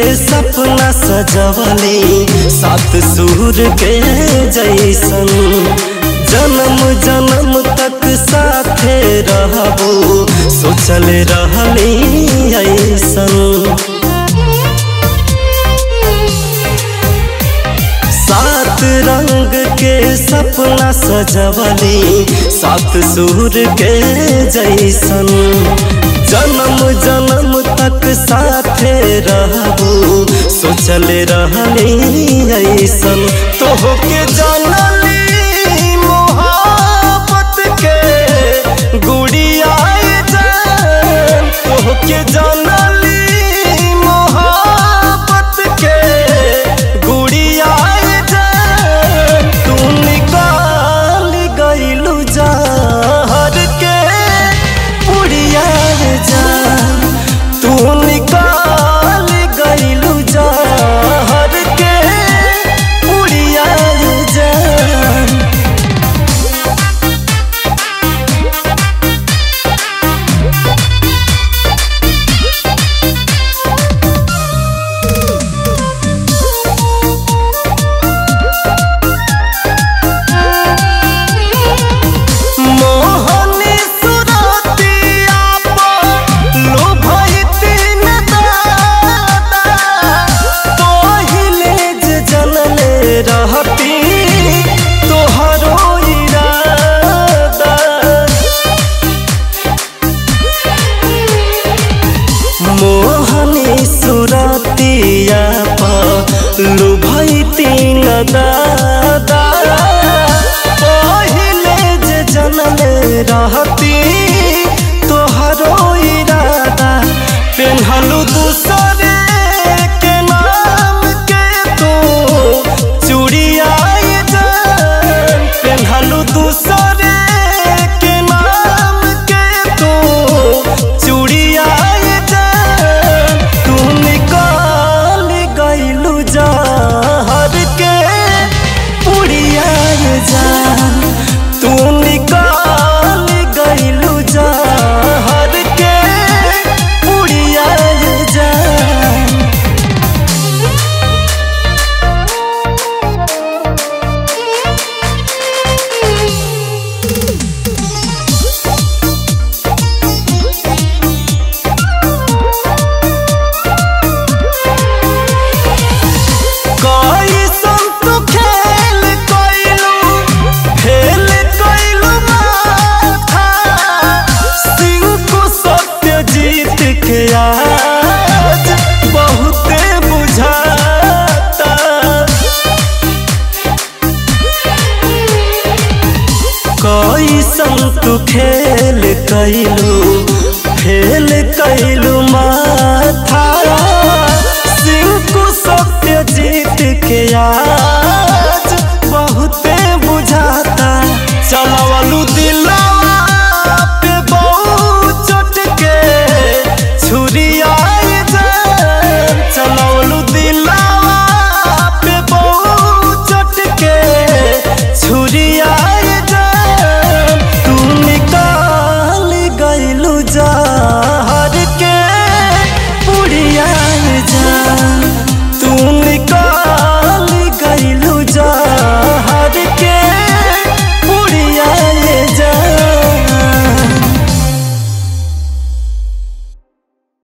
सपना सजवली सात सुर के जैसन जन्म जन्म तक साथे रहबो सोचल रहली ऐसन सात रंग के सपना सजवली सात सुर के जैसन जन्म जन्म तक साथे रहबो सोचल रहली ऐसन तोहके जानली मोहब्बत के गुड़िया जान तोहके जानली मोहब्बत के गुड़िया जान तू निकाल गइलू जहर के उड़िया जान तू निकाल गइलू जहर के उड़िया जान मोहनी सुरतिया पर लोभैती न दादा तोहिले जे जनले रहती तोहरो इरादा मोहनी सुरतिया पर लुभैती न दादा पहिले जे जनले रहती तोहरो इरादा पेन्हलू दूसरे के नाम के तू चूड़िया जान पेन्हलू दूसरे के नाम के तू चूड़िया जान तू निकाल गइलू जहर के उड़िया जान तू निकाल गइलू जहर के उड़िया जान कैसन तू खेल कैलू खेल कैलू माथा सिंकु सत्य जीत के आज बहुते बुझाता कैसन तू खेल कैलू खेल कैलू माथा सिंकु सत्य जीत के आज बहुते बुझाता चलवलू